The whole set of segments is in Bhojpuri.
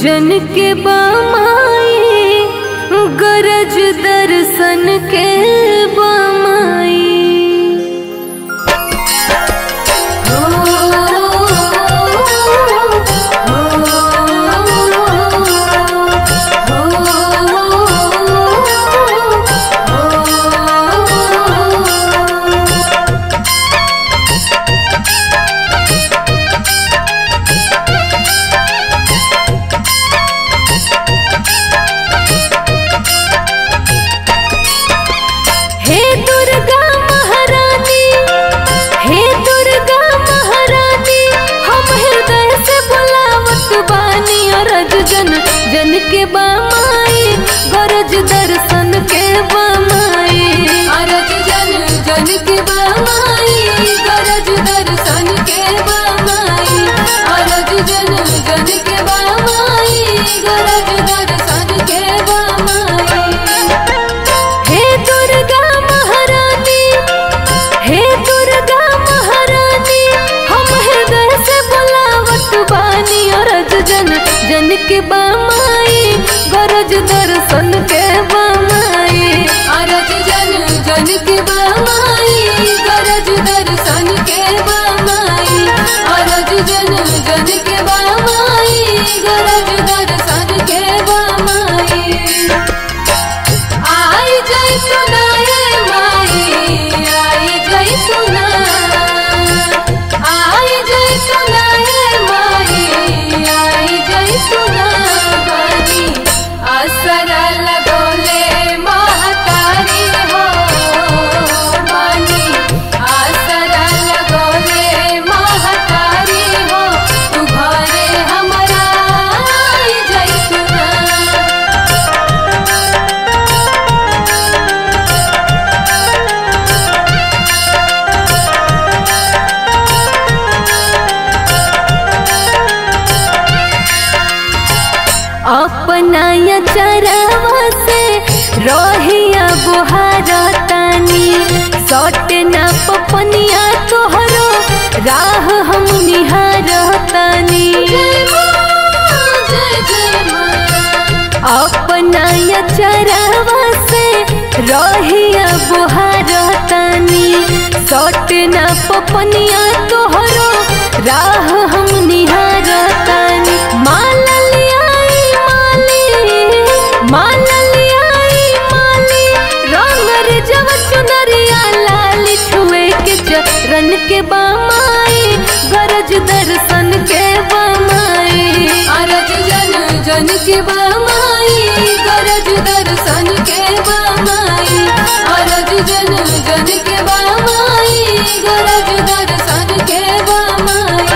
जन के बामाई गरज दर्शन के बामाई हो, हो, हो, हो, हे दुर्गा महारानी हे दुर्गा महारानी हम हृदय से बुलावत बानी अरज जन जन के बामाई गरज दर्शन के बामाई अरज जन जन के बामाई गरज दर्शन के बामाई अरज जन जन के बामाई गरज दर्शन के बामाई हे दुर्गा महारानी हे दुर्गा महारानी हम हृदय से बुलावत बानी अरज जन जन के बामाई गरज दर्शन के बामाई अरज जन जन के बामाई गरज दर्शन के बामाई अरज जन जन के बामाई गरज दर्शन के बामाई आई जय सुनाए माई आई जय सुना आई जय सुनाए माई आई जय सुना बानी असरा लगोले महतारी हो बानी असरा लगोले महतारी हो तू घरे हमरा आई जय सुना अपना या चरवा से रोहिया बुहारा तानी सट ना पपनिया तोहरो राह हम निहार तानी अपना या चरवा से रोहिया बुहारा तानी सट ना पपनिया तोहरो राह हम निहार तानी माला लियाई माली माला लियाई माली रंगर जब चुनरिया लाल छुए के चरण के बामाई गरज दर्शन के बामाई अरज जन जन के बामाई गरज दर्शन के बामाई अरज जन जन के बामाई गरज दर्शन के बामाई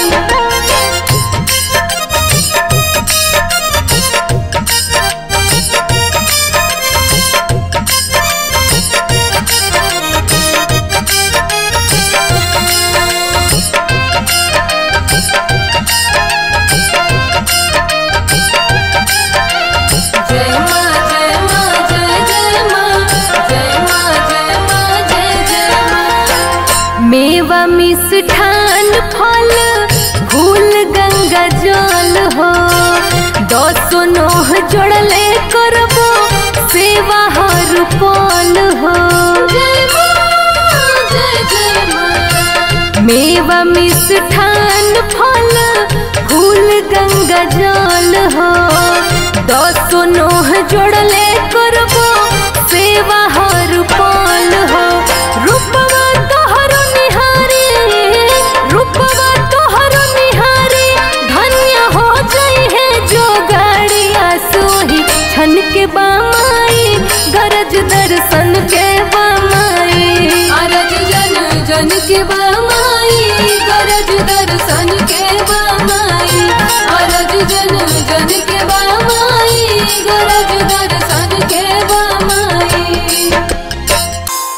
जय माँ जय माँ जय जय माँ जय माँ जय माँ जय जय माँ मेवा मिष्ठान फल फूल गंगा जल हो दसो नोह जोड़ले करबो सेवा हर पल हो जय माँ जय जय माँ मेवा मिष्ठान फल फूल गंगा जल हो दसो नोह जोड़ले करबो सेवा हर पल हो रूपवा तोहरो निहारी रूपवा तोहरो निहारी धन्य हो जाई है जो गाड़िया सोही छन के बामाई गरज दर्शन के बामाई अरज जन जन के बा